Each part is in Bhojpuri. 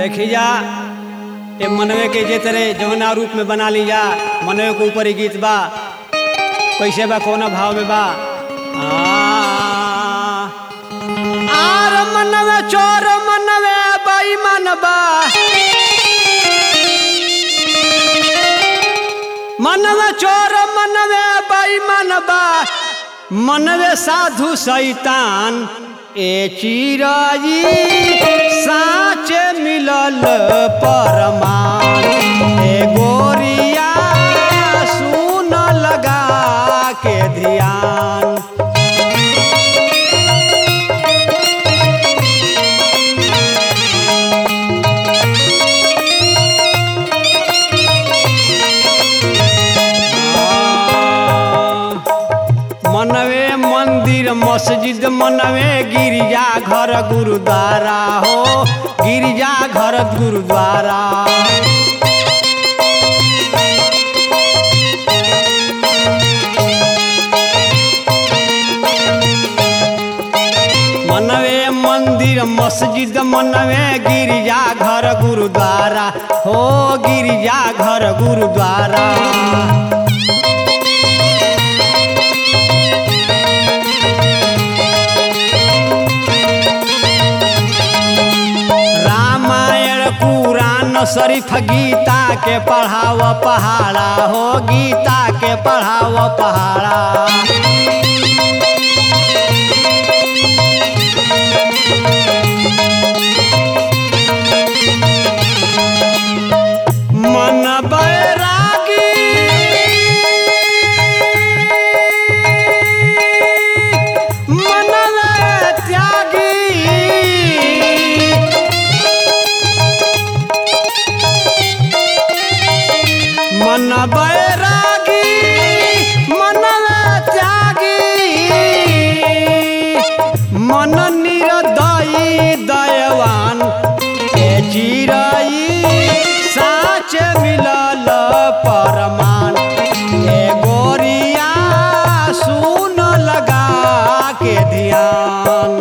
देखी जा ये मनवे के जे तरह जौना रूप में बना ली जा मनवे के ऊपर ही गीत बा कैसे बा कोना भाव में बा आ, आर मनवे चोर मनवे बेईमान बा मनवे चोर मनवे बेईमान बा मनवे साधु शैतान ए चिराई साँच मिलल परमान ए गोरिया सुन लगा के ध्यान मनवे मंदिर मस्जिद मनवे गिरजा घर गुरुद्वारा हो गिरजा घर गुरुद्वारा मनवे मंदिर मस्जिद मनवे गिरजा घर गुरुद्वारा हो गिरजा घर गुरुद्वारा रामायण पुराण शरीफ गीता के पढ़ाव पहाड़ा हो गीता के पढ़ाव पहाड़ा मन बैरागी मन त्यागी मन बैरागी मन त्यागी मन निरदयी दयवान ए चिरई साच मिलल परमान ए गोरिया सुन लगा के ध्यान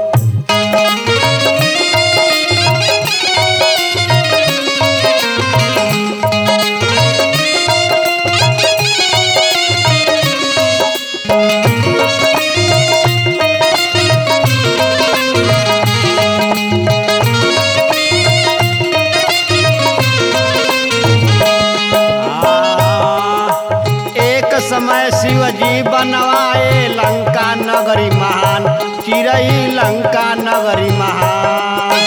एक समय शिवजी बनवाए लंका नगरी महान चिरई लंका नगरी महान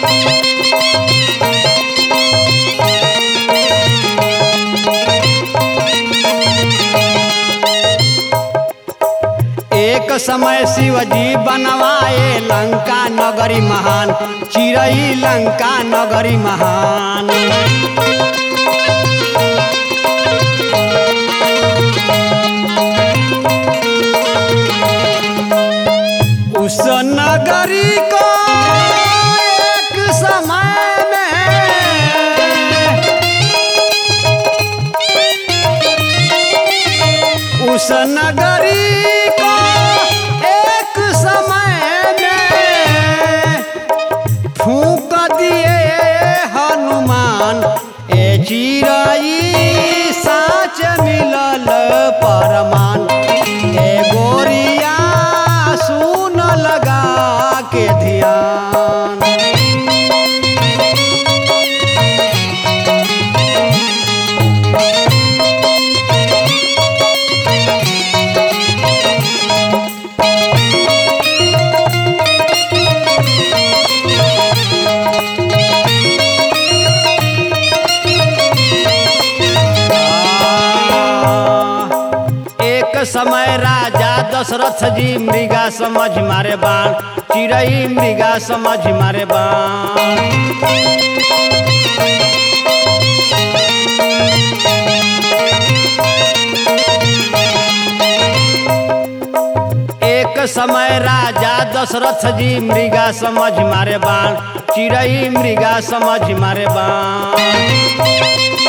एक समय शिवजी बनवाए लंका नगरी महान चिरई लंका नगरी महान उस नगरी को एक समय में उस नगरी को एक समय में फूक दिए हनुमान ए चिरई साच मिलल परमान ए गोरिया सुन लगा के ध्यान एक समय राजा दशरथ जी मृगा समझ मारे बाण चिड़ई मृगा समझ मारे बाण एक समय राजा दशरथ जी मृगा समझ मारे बाण चिड़ई मृगा समझ मारे बाण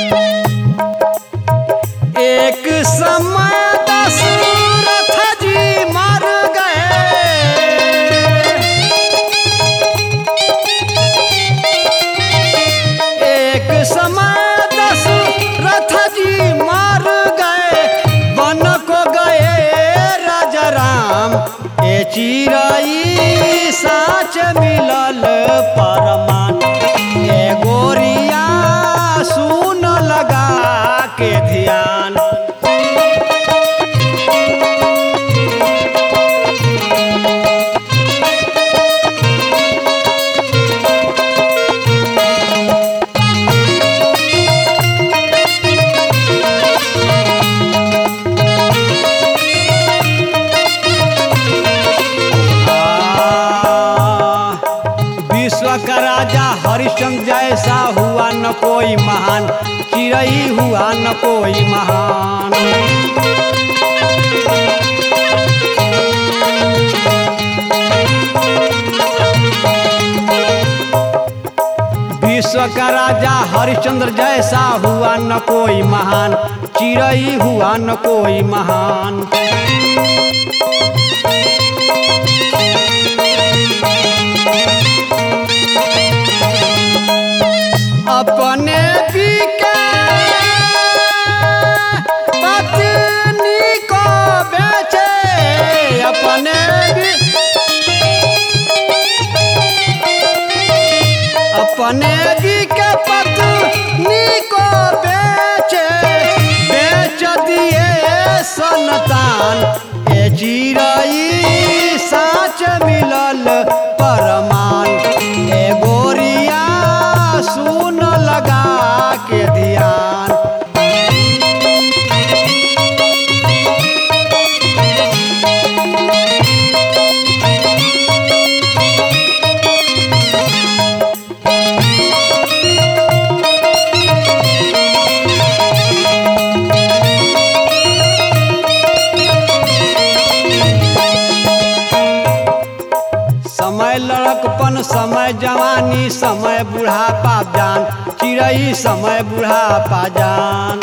एक समय दशरथ जी चिरई साच मिलल परमान ए गोरिया सुन लगा के ध्यान आ, विश्व का राजा हरिश्चंद्र जैसा हुआ न कोई महान चिरई हुआ न कोई महान विश्व का राजा हरिश्चंद्र जैसा हुआ न कोई महान चिरई हुआ न कोई महान अपने पीके पत्नी को बेचे अपने भी अपने भी के पत्नी को बेचे बेच दिए सनतान ए चिरई साच मिलल परमान ए गोरिया सुन लगा के ध्यान समय लड़कपन समय जवानी समय बुढ़ापा जान चिड़ई समय बुढ़ापा जान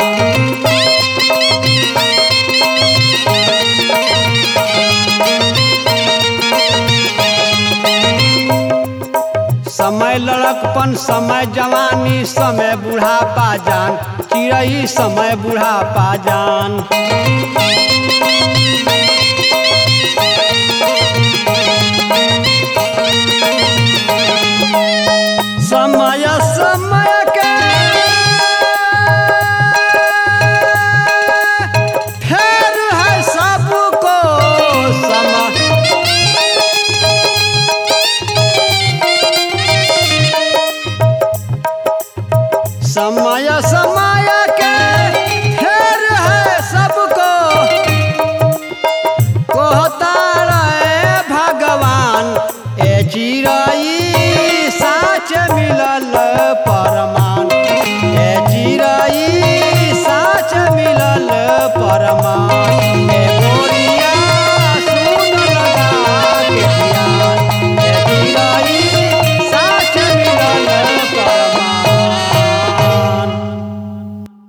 समय लड़कपन समय जवानी समय बुढ़ापा जान चिड़ई समय बुढ़ापा जान समय समय के फेर है सबको समय समय समय के फेर है सबको कहता रहे भगवान ए चिरई साच मिलल परमान ए चिरई साच मिलल परमान